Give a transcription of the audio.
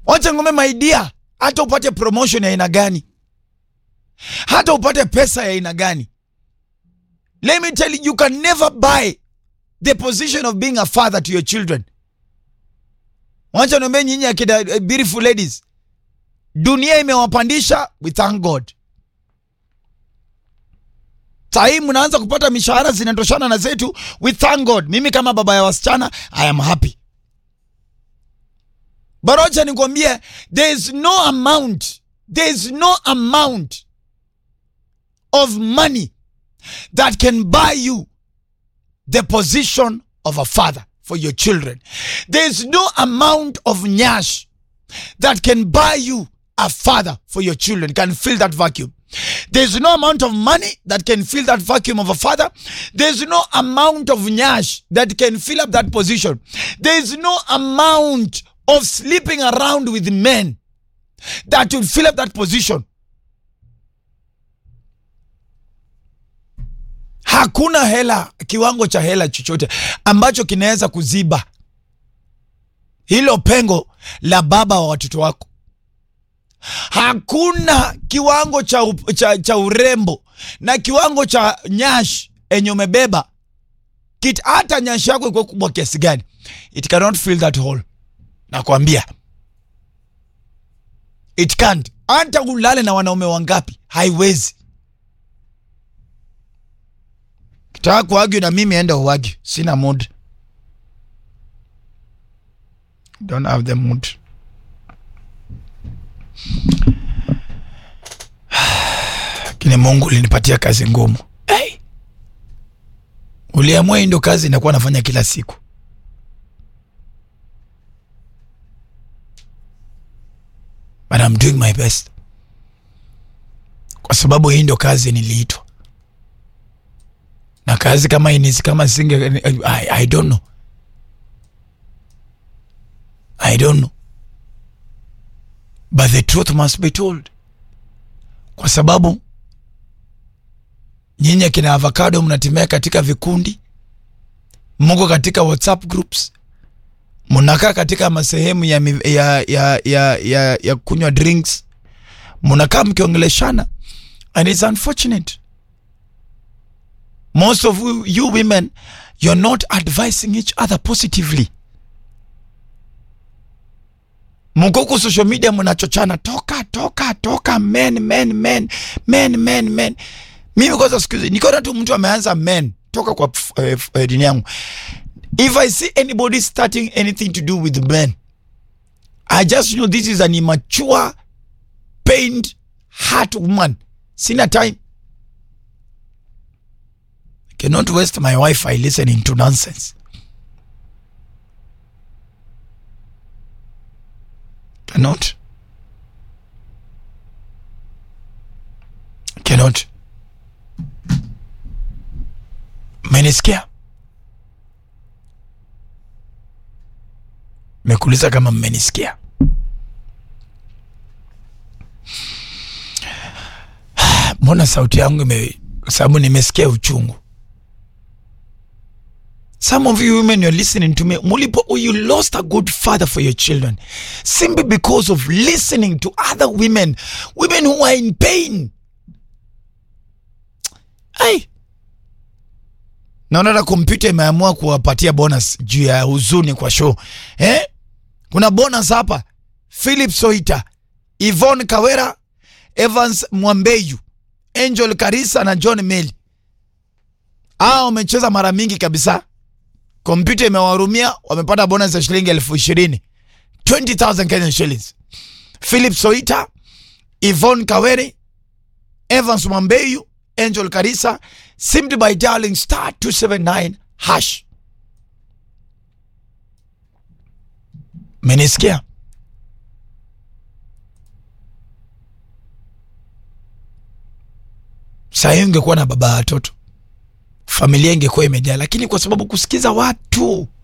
Wacha ngome maidia, hata upate promotion ya aina gani, hata upate pesa ya aina gani, let me tell you, you can never buy the position of being a father to your children. Wacha niambie nyinyi akina uh, beautiful ladies, dunia imewapandisha, we thank God. Sahii mnaanza kupata mishahara zinatoshana na zetu, we thank God. Mimi kama baba ya wasichana I am happy. But wacha nikwambie, there is no amount, there is no amount of money that can buy you the position of a father for your children. There is no amount of nyash that can buy you a father for your children, can fill that vacuum. There's no amount of money that can fill that vacuum of a father. There's no amount of nyash that can fill up that position. There's no amount of sleeping around with men that will fill up that position. Hakuna hela, kiwango cha hela chochote ambacho kinaweza kuziba hilo pengo la baba wa watoto wako. Hakuna kiwango cha, up- cha, cha urembo na kiwango cha nyash enye umebeba kit, hata nyash yako ikuwa kubwa kiasi gani, it cannot fill that hole. Nakwambia it can't. Hata ulale na wanaume wangapi, haiwezi. Kitaka kuagyu na mimi, enda uagyu, sina mood, don't have the mood. Lakini Mungu ulinipatia kazi ngumu. Hey! Uliamua hii ndio kazi inakuwa nafanya kila siku. But I'm doing my best. Kwa sababu hii ndio kazi niliitwa. Na kazi kama hii nisi kama singe I, I don't know. I don't know. But the truth must be told. Kwa sababu nyinyi akina avocado mnatimia katika vikundi, mko katika WhatsApp groups, mnakaa katika masehemu ya, mi- ya, ya, ya, ya, ya kunywa drinks, mnakaa mkiongeleshana and it's unfortunate. Most of you, you women you're not advising each other positively. mko huku social media mnachochana, toka toka toka, men men men men men men. Mimi kwanza siku hizi nikiona tu mtu ameanza men, toka kwa uh, uh, dini yangu. If I see anybody starting anything to do with men, I just know this is an immature, pained, hurt woman. Sina time. I cannot waste my Wi-Fi listening to nonsense. Cannot. Cannot. Mmenisikia? Mekuuliza kama mmenisikia. Mbona sauti yangu ime, kwa sababu nimesikia uchungu. Some of you women you're listening to me, mulipo you lost a good father for your children simply because of listening to other women, women who are in pain. Ai, naona hata kompyuta imeamua kuwapatia bonus juu ya huzuni kwa show eh? Kuna bonus hapa: Philip Soita, Yvonne Kawera, Evans Mwambeyu, Angel Karisa na John Meli. Hao wamecheza mara mingi kabisa kompyuta imewahurumia, wamepata bonus ya shilingi elfu ishirini 20,000 Kenyan shillings. Philip Soita, Yvonne Kawere, Evans Mwambeyu, Angel Karisa, simply by dialing star 279 hash. Menisikia? Sahii ungekuwa na baba ya watoto familia ingekuwa imejaa, lakini kwa sababu kusikiza watu